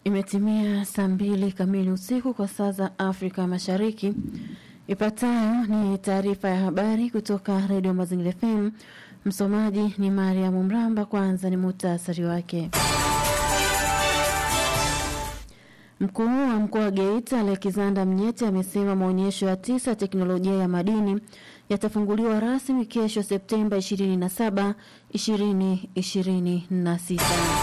Imetimia saa mbili kamili usiku kwa saa za Afrika Mashariki. Ifuatayo ni taarifa ya habari kutoka Redio Mazingira FM. Msomaji ni Mariamu Mramba. Kwanza ni muhtasari wake. Mkuu wa mkoa wa Geita Alexander Mnyeti amesema maonyesho ya tisa ya teknolojia ya madini yatafunguliwa rasmi kesho Septemba 27, 2026.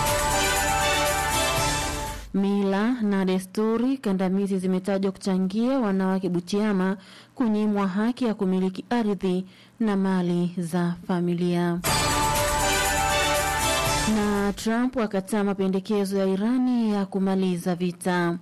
Mila na desturi kandamizi zimetajwa kuchangia wanawake Butiama kunyimwa haki ya kumiliki ardhi na mali za familia. Na Trump akataa mapendekezo ya Irani ya kumaliza vita.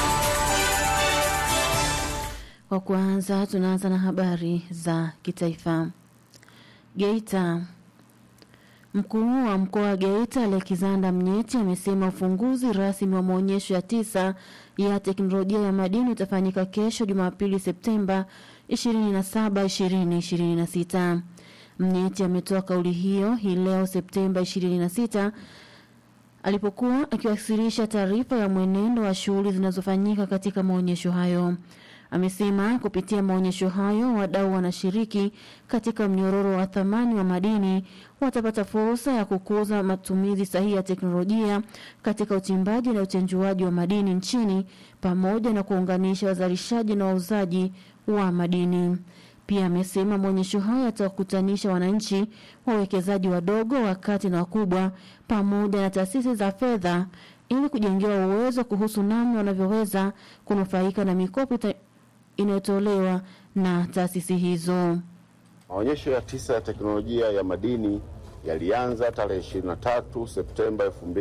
Kwa kwanza, tunaanza na habari za kitaifa. Geita. Mkuu wa mkoa wa Geita Alexander Mnyeti amesema ufunguzi rasmi wa maonyesho ya tisa ya teknolojia ya madini utafanyika kesho Jumapili Septemba 27, 2026. Mnyeti ametoa kauli hiyo hii leo Septemba 26 alipokuwa akiwasilisha taarifa ya mwenendo wa shughuli zinazofanyika katika maonyesho hayo. Amesema kupitia maonyesho hayo wadau wanashiriki katika mnyororo wa thamani wa madini watapata fursa ya kukuza matumizi sahihi ya teknolojia katika uchimbaji na uchenjuaji wa madini nchini pamoja na kuunganisha wazalishaji na wauzaji wa madini. Pia amesema maonyesho hayo yatawakutanisha wananchi, wawekezaji wadogo, wakati na wakubwa, pamoja na taasisi za fedha ili kujengewa uwezo kuhusu namna wanavyoweza kunufaika na mikopo inayotolewa na taasisi hizo. Maonyesho ya tisa ya teknolojia ya madini yalianza tarehe 23 Septemba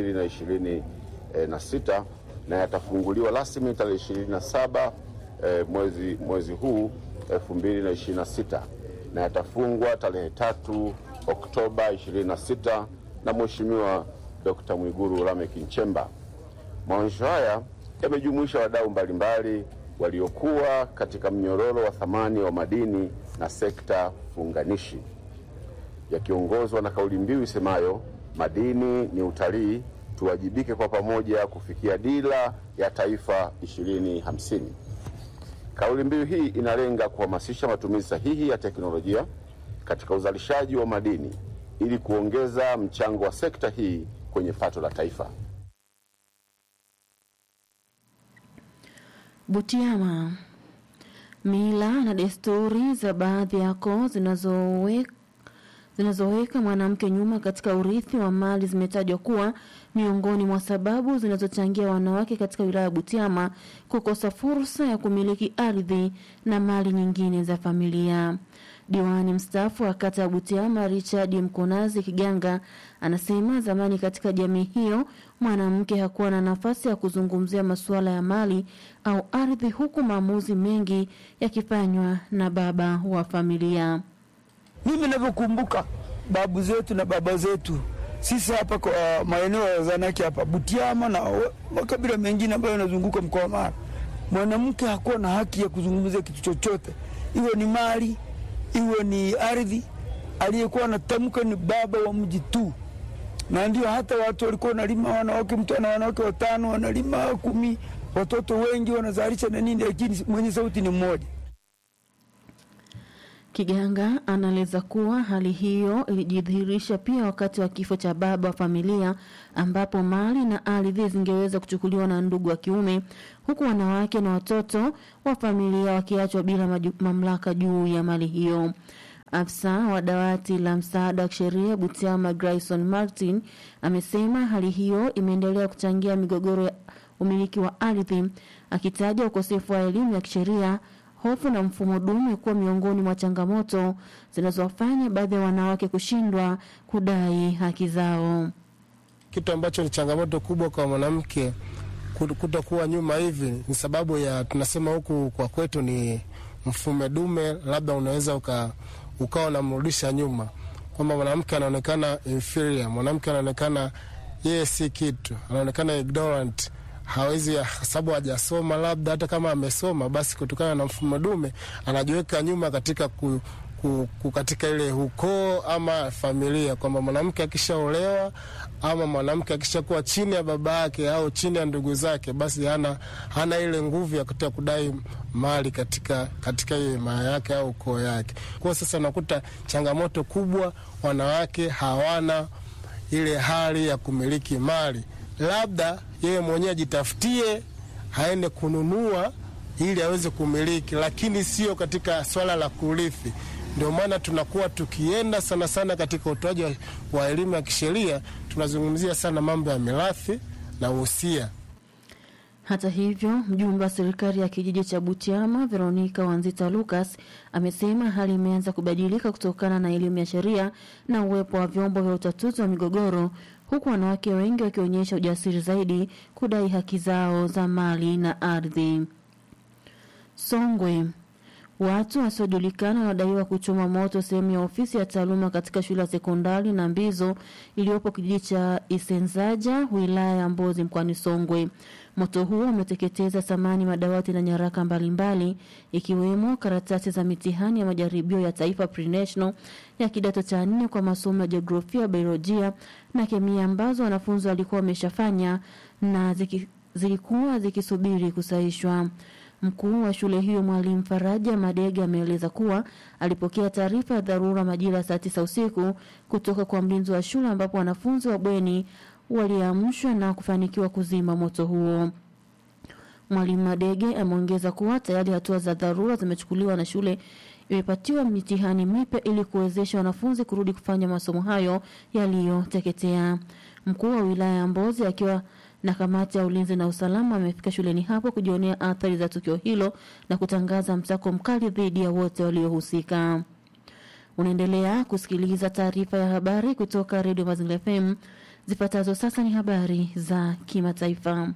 2026 na yatafunguliwa rasmi tarehe 27 eh, mwezi, mwezi huu 2026 na yatafungwa tarehe tatu Oktoba 26 na Mheshimiwa Dr. Mwigulu Lameck Nchemba. Maonyesho haya yamejumuisha wadau mbalimbali waliokuwa katika mnyororo wa thamani wa madini na sekta funganishi, yakiongozwa na kauli mbiu isemayo madini ni utalii, tuwajibike kwa pamoja kufikia dira ya taifa 2050. Kauli mbiu hii inalenga kuhamasisha matumizi sahihi ya teknolojia katika uzalishaji wa madini ili kuongeza mchango wa sekta hii kwenye pato la taifa. Butiama. Mila na desturi za baadhi ya koo zinazoweka zinazoweka mwanamke nyuma katika urithi wa mali zimetajwa kuwa miongoni mwa sababu zinazochangia wanawake katika wilaya ya Butiama kukosa fursa ya kumiliki ardhi na mali nyingine za familia. Diwani mstaafu wa kata ya Butiama Richard Mkonazi Kiganga anasema zamani katika jamii hiyo mwanamke hakuwa na nafasi ya kuzungumzia masuala ya mali au ardhi, huku maamuzi mengi yakifanywa na baba wa familia. Mimi navyokumbuka babu zetu na baba zetu, sisi hapa kwa maeneo ya Zanaki hapa Butiama na makabila mengine ambayo yanazunguka mkoa wa Mara, mwanamke hakuwa na haki ya kuzungumzia kitu chochote, iwe ni mali, iwe ni ardhi. Aliyekuwa anatamka ni baba wa mji tu, na ndio hata watu walikuwa wanalima, wanawake, mtu ana wanawake watano, wanalima kumi, watoto wengi wanazalisha na nini, lakini mwenye sauti ni mmoja. Kiganga anaeleza kuwa hali hiyo ilijidhihirisha pia wakati wa kifo cha baba wa familia ambapo mali na ardhi zingeweza kuchukuliwa na ndugu wa kiume huku wanawake na watoto wa familia wakiachwa bila maju, mamlaka juu ya mali hiyo. Afisa wa dawati la msaada wa kisheria Butiama Grayson Martin amesema hali hiyo imeendelea kuchangia migogoro ya umiliki wa ardhi, akitaja ukosefu wa elimu ya kisheria hofu na mfumo dume kuwa miongoni mwa changamoto zinazowafanya baadhi ya wanawake kushindwa kudai haki zao. Kitu ambacho ni changamoto kubwa kwa mwanamke kutokuwa nyuma hivi ni sababu ya tunasema huku kwa kwetu ni mfumo dume, labda unaweza uka, ukawa unamrudisha nyuma, kwamba mwanamke anaonekana inferior, mwanamke anaonekana yeye si kitu, anaonekana ignorant hawezi sababu hajasoma, labda hata kama amesoma, basi kutokana na mfumo dume anajiweka nyuma katika ku, ku- ku- katika ile ukoo ama familia, kwamba mwanamke akishaolewa ama mwanamke akishakuwa chini ya baba yake au chini ya ndugu zake, basi hana, hana ile nguvu ya kutaka kudai mali katika katika hiyo imaa yake au ukoo yake. Kwa sasa nakuta changamoto kubwa, wanawake hawana ile hali ya kumiliki mali, labda yeye mwenyewe ajitafutie aende kununua ili aweze kumiliki, lakini sio katika swala la kurithi. Ndio maana tunakuwa tukienda sana sana katika utoaji wa, wa elimu ya kisheria, tunazungumzia sana mambo ya mirathi na uhusia. Hata hivyo, mjumbe wa serikali ya kijiji cha Butiama Veronica Wanzita Lucas amesema hali imeanza kubadilika kutokana na elimu ya sheria na uwepo wa vyombo vya utatuzi wa migogoro, huku wanawake wengi wakionyesha ujasiri zaidi kudai haki zao za mali na ardhi. Songwe. Watu wasiojulikana wanadaiwa kuchoma moto sehemu ya ofisi ya taaluma katika shule ya sekondari na Mbizo iliyopo kijiji cha Isenzaja wilaya ya Mbozi mkoani Songwe. Moto huo umeteketeza samani, madawati na nyaraka mbalimbali ikiwemo karatasi za mitihani ya majaribio ya taifa pre-national ya kidato cha nne kwa masomo ya jiografia, biolojia na kemia ambazo wanafunzi walikuwa wameshafanya na ziki, zilikuwa zikisubiri kusahishwa. Mkuu wa shule hiyo Mwalimu Faraja Madege ameeleza kuwa alipokea taarifa ya dharura majira ya saa tisa usiku kutoka kwa mlinzi wa shule ambapo wanafunzi wa bweni waliamshwa na kufanikiwa kuzima moto huo. Mwalimu Madege ameongeza kuwa tayari hatua za dharura zimechukuliwa na shule imepatiwa mitihani mipya ili kuwezesha wanafunzi kurudi kufanya masomo hayo yaliyoteketea. Mkuu wa wilaya ya Mbozi akiwa na kamati ya ulinzi na usalama amefika shuleni hapo kujionea athari za tukio hilo na kutangaza msako mkali dhidi ya wote waliohusika. Unaendelea kusikiliza taarifa ya habari kutoka redio Mazingira FM. Zifuatazo sasa ni habari za kimataifa.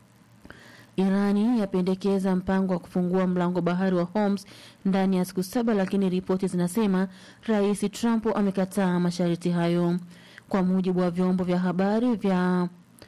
Irani yapendekeza mpango wa kufungua mlango bahari wa Hormuz ndani ya siku saba, lakini ripoti zinasema Rais Trump amekataa masharti hayo. Kwa mujibu wa vyombo vya habari vya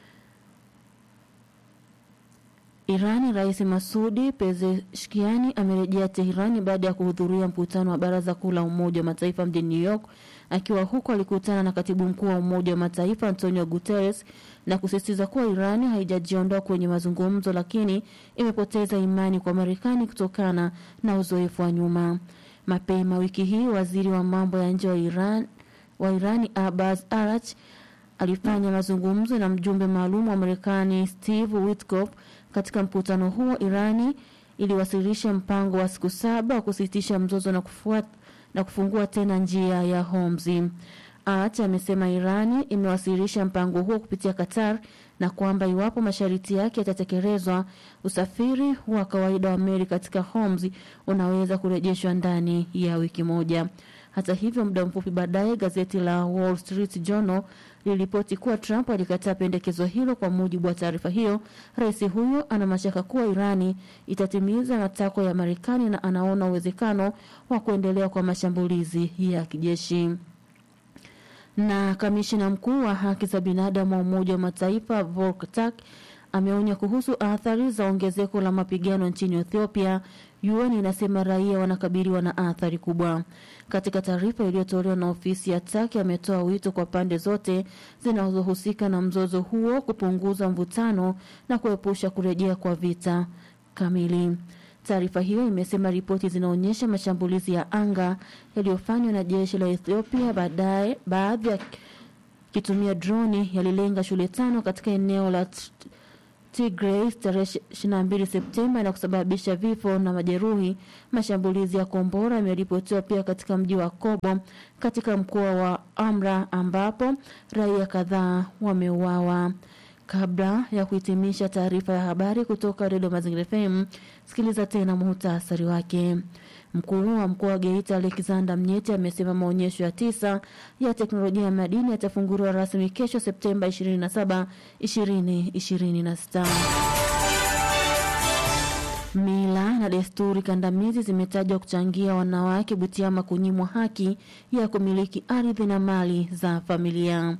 Irani, Rais Masudi Pezeshkiani amerejea Teherani baada ya kuhudhuria mkutano wa Baraza Kuu la Umoja wa Mataifa mjini New York. Akiwa huko, alikutana na katibu mkuu wa Umoja wa Mataifa Antonio Guterres na kusisitiza kuwa Irani haijajiondoa kwenye mazungumzo, lakini imepoteza imani kwa Marekani kutokana na uzoefu wa nyuma. Mapema wiki hii, waziri wa mambo ya nje wa Iran wa Irani Abbas Arach alifanya mazungumzo na mjumbe maalum wa Marekani Steve Witkoff. Katika mkutano huo, Irani iliwasilisha mpango wa siku saba wa kusitisha mzozo na, kufuat, na kufungua tena njia ya Hormuz. Arach amesema Irani imewasilisha mpango huo kupitia Qatar na kwamba iwapo masharti yake yatatekelezwa, usafiri wa kawaida wa meli katika Hormuz unaweza kurejeshwa ndani ya wiki moja. Hata hivyo, muda mfupi baadaye gazeti la Wall Street Journal liliripoti kuwa Trump alikataa pendekezo hilo. Kwa mujibu wa taarifa hiyo, rais huyo ana mashaka kuwa Irani itatimiza matakwa ya Marekani na anaona uwezekano wa kuendelea kwa mashambulizi ya kijeshi. Na kamishina mkuu wa haki za binadamu wa Umoja wa Mataifa Volker Turk ameonya kuhusu athari za ongezeko la mapigano nchini Ethiopia. UN inasema raia wanakabiliwa na athari kubwa. Katika taarifa iliyotolewa na ofisi ya Turk, ametoa wito kwa pande zote zinazohusika na mzozo huo kupunguza mvutano na kuepusha kurejea kwa vita kamili. Taarifa hiyo imesema ripoti zinaonyesha mashambulizi ya anga yaliyofanywa na jeshi la Ethiopia, baadaye baadhi ya kitumia droni yalilenga shule tano katika eneo la Tigray tarehe 22 Septemba na kusababisha vifo na majeruhi. Mashambulizi ya kombora yameripotiwa pia katika mji wa Kobo katika mkoa wa Amra ambapo raia kadhaa wameuawa. Kabla ya kuhitimisha taarifa ya habari kutoka Redio Mazingira FM, sikiliza tena muhtasari wake. Mkuu wa mkoa wa Geita Alexander Mnyeti amesema maonyesho ya tisa ya teknolojia ya madini yatafunguliwa rasmi kesho Septemba 27, 2026. Mila na desturi kandamizi zimetajwa kuchangia wanawake Butiama kunyimwa haki ya kumiliki ardhi na mali za familia.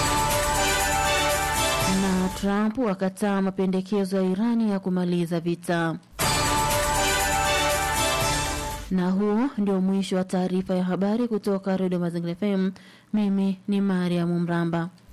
Na Trump akataa mapendekezo ya Irani ya kumaliza vita. Na huo ndio mwisho wa taarifa ya habari kutoka Redio Mazingira FM. Mimi ni Mariam Mramba.